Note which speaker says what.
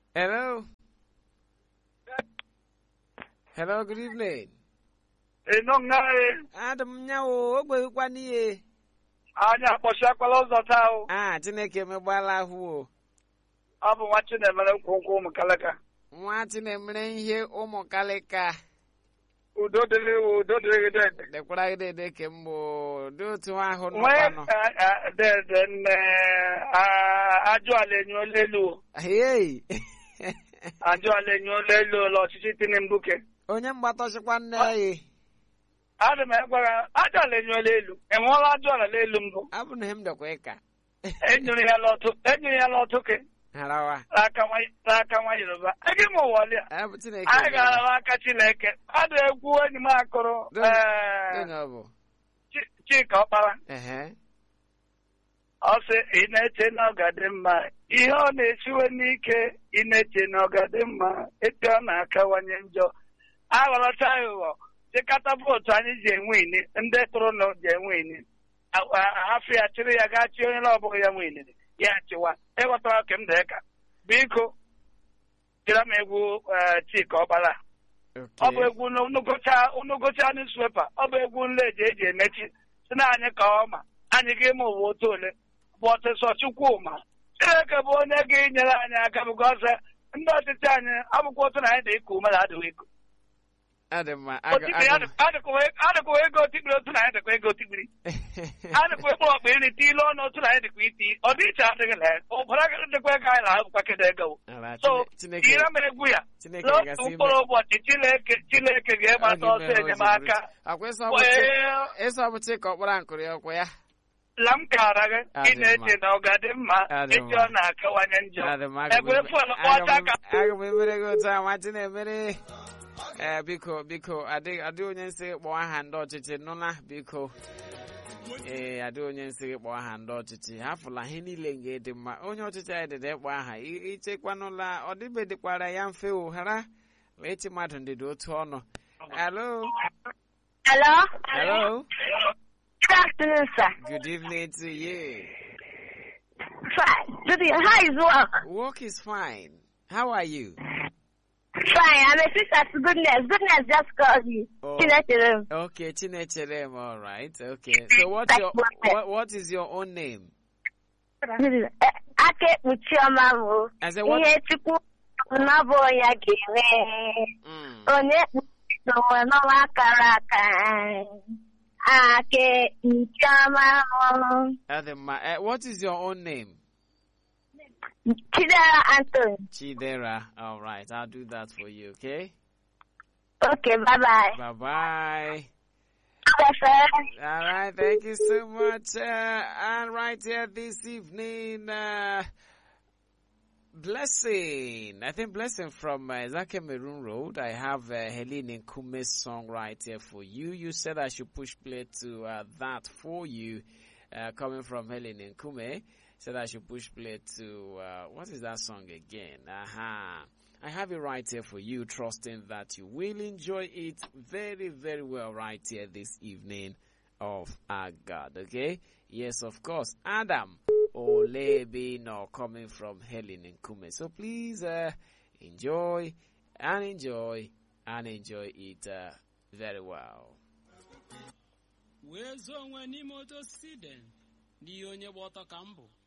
Speaker 1: Hello. Hello, good evening.
Speaker 2: ịnụ ngaghị
Speaker 1: Adam nyawo ogbekwa n'ihe.
Speaker 2: anya akpọchiakwala ụzọ taa o
Speaker 1: Ah, Chineke megbala ahụ o.
Speaker 2: ọ bụ nwa chinemere nkwụnkwụ ụmụ kalaka
Speaker 1: Nwa Chinemere ihe ụmụ kalịka.
Speaker 2: udo dịrị iwu udo dịrị gị dede
Speaker 1: Dekwara gị dede ke mbụ dị otu ahụ
Speaker 2: nwee
Speaker 1: nọkwanụ.
Speaker 2: a- a- dede nne a- ajụ ala enyuola elu o.
Speaker 1: Hey.
Speaker 2: ajụ ala enyuola elu ụlọ ọchịchị tinubu ke
Speaker 1: Onye mgbatọchịkwa nne ya.
Speaker 2: adị m egwara ajụ ala enyuola elu enweela ajụ ala elu mbụ
Speaker 1: Abụ na m dọkwa ịka.
Speaker 2: enyere ya lọtụ enyere ya lọtụ ke
Speaker 1: Harawa.
Speaker 2: n'aka nwa n'aka nwa yoruba ege m ụwọlịa
Speaker 1: Abụ Chineke.
Speaker 2: anyị gara n'aka chineke ọ dị egwu enyi m akụrụ
Speaker 1: Dị-
Speaker 2: ee,
Speaker 1: Gịnị ọ bụ?
Speaker 2: Chi- chika ọkpara
Speaker 1: Ehe.
Speaker 2: ọ sị ị na-eche na ọ ga-adị mma ihe ọ na-esiwe n'ike ị na-eche na ọ ga-adị mma etu ọ na-akawanye njọ aghọrọcha aghụghọ chịkata vootu anyị ji enwe ini ndị tụrụ na ji enwe ini A- a- ahafụ ya chịrị ya gaa chi onye na ọbụghị ya nwe inini ya chịwa ịghọtara ka m dị ka biko tira m egwu eh, chika ọkpara ọ bụ
Speaker 1: Okay.
Speaker 2: egwu unugocha newspaper ọ bụ egwu nle eji eji emechi si na anyị ka ọma anyị ga-eme ụwa otu ole bụ ọsịsọ chukwuma chineke bụ onye ga-enyere anyị aka bụ ọsọ ndị ọchịchị anyị abụkwa otu na anyị dị ka ume na adịghị ego
Speaker 1: Adị mma. Aga-
Speaker 2: Otikpiri
Speaker 1: aga-
Speaker 2: adị- adịkwa adịkwa ego otikpiri otu na anyị dịkwa ego otikpiri adịkwa ekpe ọkpa iri ti ilu ọnụ otu na anyị dịkwa iti ọ dị iche adịghị na ụbara dịkwa ego anyị na-abụkwa kedu ego
Speaker 1: Ala,
Speaker 2: so
Speaker 1: Chine- Chineke
Speaker 2: ire m egwu ya
Speaker 1: Chineke
Speaker 2: n'otu
Speaker 1: gasị ime-
Speaker 2: mkpụrụ ụbọchị chineke chineke ga-emata
Speaker 1: Ọ
Speaker 2: ọsọ
Speaker 1: ga-eme
Speaker 2: enyemaka
Speaker 1: Akwa ịsọ bụ Chi-
Speaker 2: wee
Speaker 1: ịsọ bụ Chika ọkpara nkụrụ ya ọkwa ya.
Speaker 2: la m kara gị
Speaker 1: Adị
Speaker 2: ị na-eche
Speaker 1: mma.
Speaker 2: na ọ ga-adị mma
Speaker 1: Adị
Speaker 2: echi
Speaker 1: mma.
Speaker 2: ọ na-akawanye njọ
Speaker 1: Adị m, aga m
Speaker 2: egwere
Speaker 1: eme-
Speaker 2: fọlụ
Speaker 1: aga
Speaker 2: kpọcha
Speaker 1: m-
Speaker 2: aka
Speaker 1: aga m emere gị otu a nwa Chinemere. Ee, biko biko adị adị onye nsị gị kpọọ aha ndị ọchịchị nụla biko ee adị onye nsị gị kpọọ aha ndị ọchịchị hafụla ihe niile nga dị mma onye ọchịchị anyị dịda ịkpọ aha I- ichekwanụla ọ dịbedịkwara ya mfe o ghara echi mmadụ ndịda otu ọnụ hello
Speaker 3: Hello?
Speaker 1: hello
Speaker 3: Good afternoon, sir.
Speaker 1: good evening to you
Speaker 3: Fine. Good evening. How is work?
Speaker 1: work is fine how are you
Speaker 3: Fine. I'm a sister to goodness. Goodness just called you.
Speaker 1: Oh.
Speaker 3: Chinechere.
Speaker 1: okay chinechere all right okay so what's your what, what is your own name
Speaker 3: Eh, Aka ekpuchi ọma bụ
Speaker 1: I said what
Speaker 3: ihe Chukwu na ọ bụ ya ga-eme.
Speaker 1: mm.
Speaker 3: Onye ekpuchi onwe n'ọnwa kara aka. Aka ekpuchi ọma bụ
Speaker 1: Adema, uh, what is your own name?
Speaker 3: Chidera Anthony.
Speaker 1: Chidera. All right, I'll do that for you, okay?
Speaker 3: Okay, bye-bye.
Speaker 1: Bye bye.
Speaker 3: Bye.
Speaker 1: All right, thank you so much. Uh, and right here this evening, uh, Blessing. I think Blessing from uh, Zake Maroon Road. I have uh, Helene Nkume's song right here for you. You said I should push play to uh, that for you, uh, coming from Helene Nkume. Said I should push play to, uh, what is that song again? Aha. I have it right here for you, trusting that you will enjoy it very, very well right here this evening of our God, okay? Yes, of course. Adam Olebino coming from Helen and Kume. So please, uh, enjoy and enjoy and enjoy it, uh, very well.
Speaker 4: wee zoo onwe n'ime otu osisi den n'ihe onye gba ọtọ ka m bụ